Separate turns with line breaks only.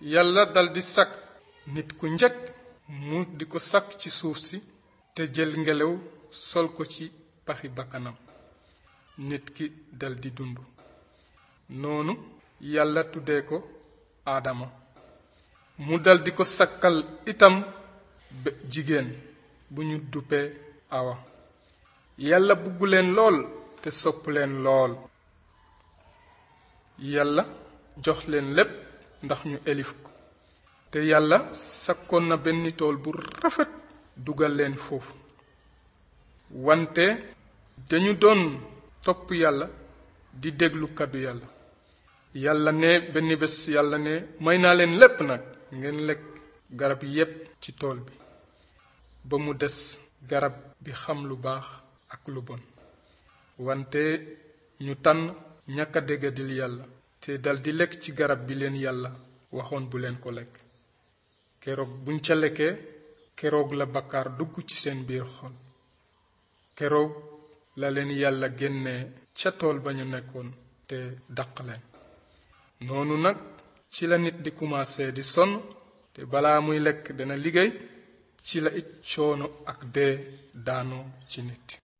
yàlla daldi sàkk nit ku njëkk mu di ko sàkk ci suuf si te jël ngelaw sol ko ci paxi bakkanam nit ki daldi dund noonu yàlla tuddee ko aadama mu daldi ko sakkal itam jigéen bu ñu duppee awa yàlla bugg leen lool te sopp leen lool yàlla jox leen lépp ndax ñu elif ko te yàlla sakkoon na benn tool bu rafet dugal leen foofu wante dañu doon topp yàlla di déglu kàddu yàlla yàlla ne benn bés yàlla ne may naa leen lépp nag ngeen lekk garab yépp ci tool bi ba mu des garab bi xam lu baax ak lu bon wante ñu tànn ñàkk a déggadil yàlla te daldi lekk ci garab bi leen yàlla waxoon bu leen ko lekk keroog buñ ca lekkee keroog la bakkaar dugg ci seen biir xol keroog la leen yàlla génnee ca tool ba ñu nekkoon te daq leen noonu nag ci la nit di commencé di sonn te balaa muy lekk dana liggéey ci la it coono ak dee daanoo ci nit